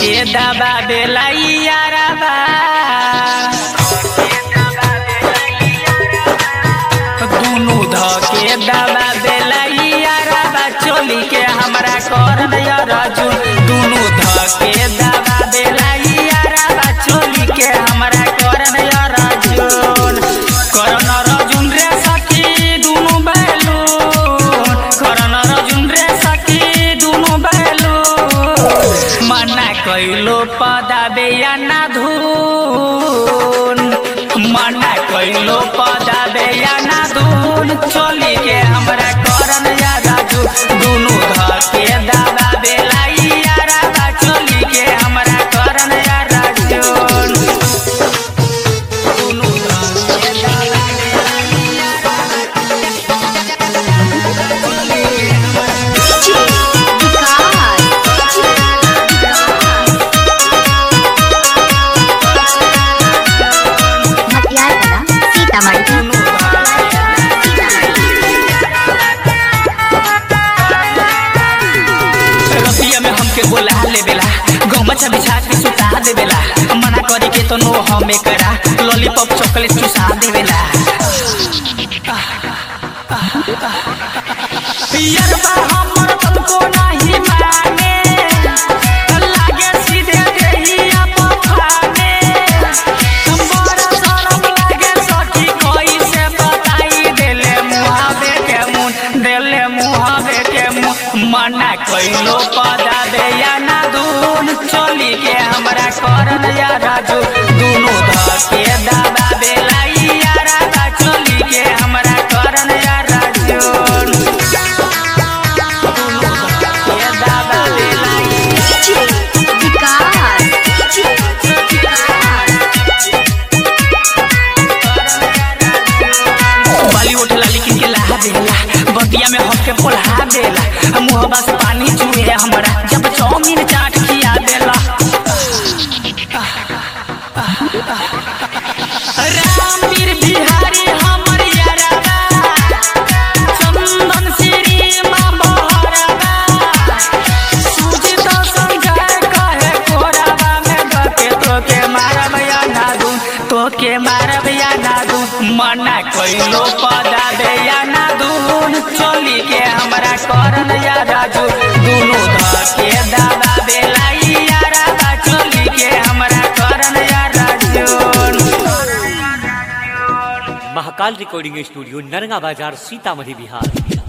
के दबा बेलाइयारबा दुनु ध के दबा बेलाइयारबा चोली के हमरा कर दिया राजू दुनु ध के दबा बेलाइयारबा चोली के हमरा कर दिया राजू करन रजुन रे सखी दुनु बैलून करन रजुन रे सखी दुनु बैलून मना कइलो पदाबे या ना धुन मना कइलो पदाबे या ना धुन चोली के हमरा करन या राजू दुनु ध के दादा बेलाई यारा बा चोली के हमरा करन या राजू दुनु ध के दादा बेलाई रतिया में हमके बोला ले बेला गमछा बिछा के सुता दे बेला मना करी के तो नो हमें करा लॉलीपॉप चॉकलेट चुसा दे बेला पियरबा हमर तुमको नहीं माने लागे सीधे देहिया पखाने बड़ा शरम लागे सखी कोई से बताई देले मुहावे के मुन देले मुहावे के मुन मना कइलो पदा दे या ना दून चली के हमरा करन या राजू दुनु ध के दादा बेलाई यारा बा चली के हमरा करन या राजू दुनु ध के दादा बेलाई बाली उठला लेकिन के लहा देला बतिया में हमके पोल्हा देला मुहबा से पानी चुए हमरा जब चाउमीन चाट खिया देला रामवीर बिहारी हमर यारबा चंदन श्री मां बहरबा सुजित संजय कहे कोराबा में धके तोके मारब या नादू तोके मारब या नादू मना कइलो पदा दे या नादून चोली के हमरा करन या राजू दुनु धके दादा बेलाई यारा बा चोली के हमरा करन या राजू महाकाल रिकॉर्डिंग स्टूडियो नरगा बाजार सीतामढ़ी बिहार